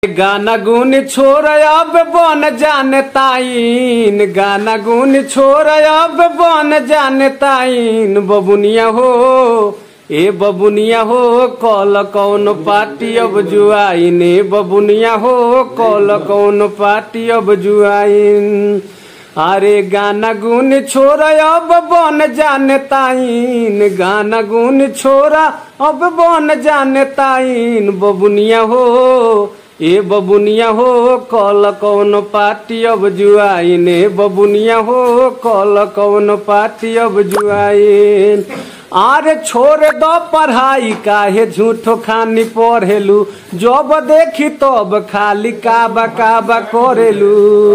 गाना गुन छोड़ अब बन जाने ताइन गाना गुन छोड़ अब बन जाने ताइन बबुनिया हो ए बबुनिया हो कल कौन पार्टी अब जुआइन ए बबुनिया हो कल कौन पार्टी अब जुआइन अरे गाना गुन छोरा अब बन जाने ताइन गाना गुन छोरा अब बन जाने ताइन बबुनिया हो ए बबुनिया हो कल कौन पार्टी अब जुआइन ए बबुनिया हो कल कौन पार्टी अब जुआइन आरे छोड़ दो पढ़ाई काहे झूठो खानी पढ़ेलू जब देखी तब खाली काबा काबा करेलू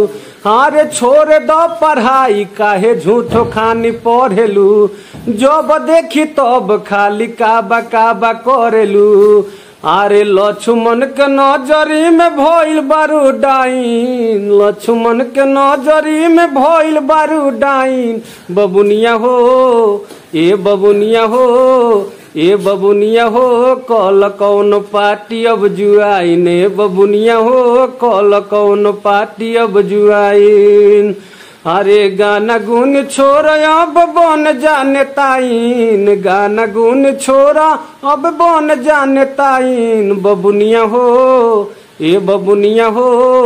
अरे छोड़ दो पढ़ाई काहे झूठो खानी पढ़ेलू जब देखी तब खाली काबा काबा करेलू अरे लक्ष्मण के नजरी में भइल बारू डाइन लक्ष्मण के नजरी में भइल बारू डाइन बबुनिया हो ए बबुनिया हो ए बबुनिया हो कल कौन पार्टी अब जुआइन ए बबुनिया हो कल कौन पार्टी अब जुआइन अरे गाना गुन छोरा अब बन जाने ताइन गाना गुन छोरा अब बन जाने ताइन बबुनिया हो ए बबुनिया हो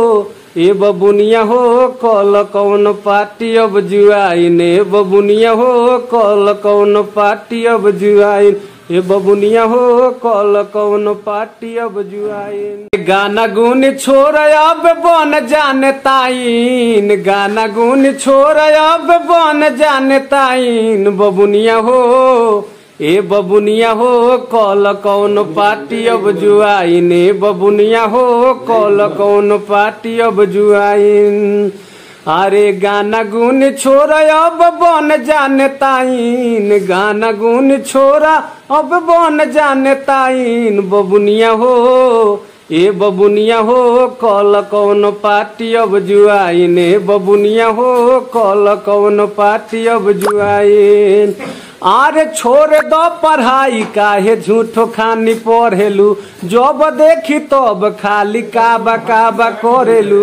ए बबुनिया हो कल कौन पार्टी अब जुआइन ए बबुनिया हो कल कौन पार्टी अब जुआइन ए बबुनिया हो कल कौन पार्टी अब जुआइन गाना गुन छोड़ अब बन जाने ताइन गाना गुन छोड़ अब बन जाने ताइन बबुनिया हो ए बबुनिया हो कल कौन पार्टी अब जुआइन ए बबुनिया हो कल कौन पार्टी अब जुआइन अरे गाना गुन छोरा अब बन जाने ताइन गाना गुन छोरा अब बन जाने ताइन बबुनिया हो ए बबुनिया हो कल कौन पार्टी अब जुआइन ए बबुनिया हो कल कौन पार्टी अब जुआइन आरे छोड़ दो पढ़ाई काहे झूठो खानी पढ़ेलू जब देखी तब खाली काबा काबा करेलू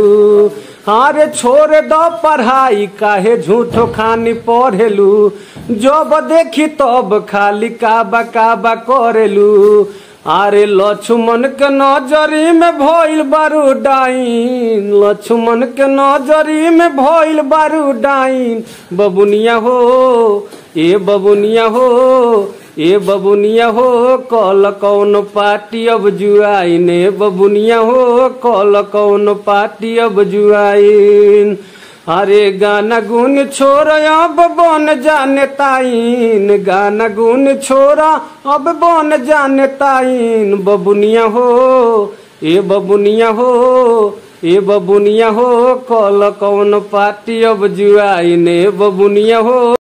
अरे छोड़ दो पढ़ाई काहे झूठो खानी पढ़ेलू जब देखी तब खाली काबा काबा करेलू अरे लक्ष्मण के नजरी में भइल बारू डाइन लक्ष्मण के नजरी में भइल बारू डाइन बबुनिया हो ए बबुनिया हो ए बबुनिया हो कल कौन पार्टी अब जुआइन ए बबुनिया हो कल कौन पार्टी अब जुआइन अरे गाना गुन छोरा अब बन जाने ताइन गाना गुन छोरा अब बन जाने ताइन बबुनिया हो ए बबुनिया हो ए बबुनिया हो कल कौन पार्टी अब जुआइन ए बबुनिया हो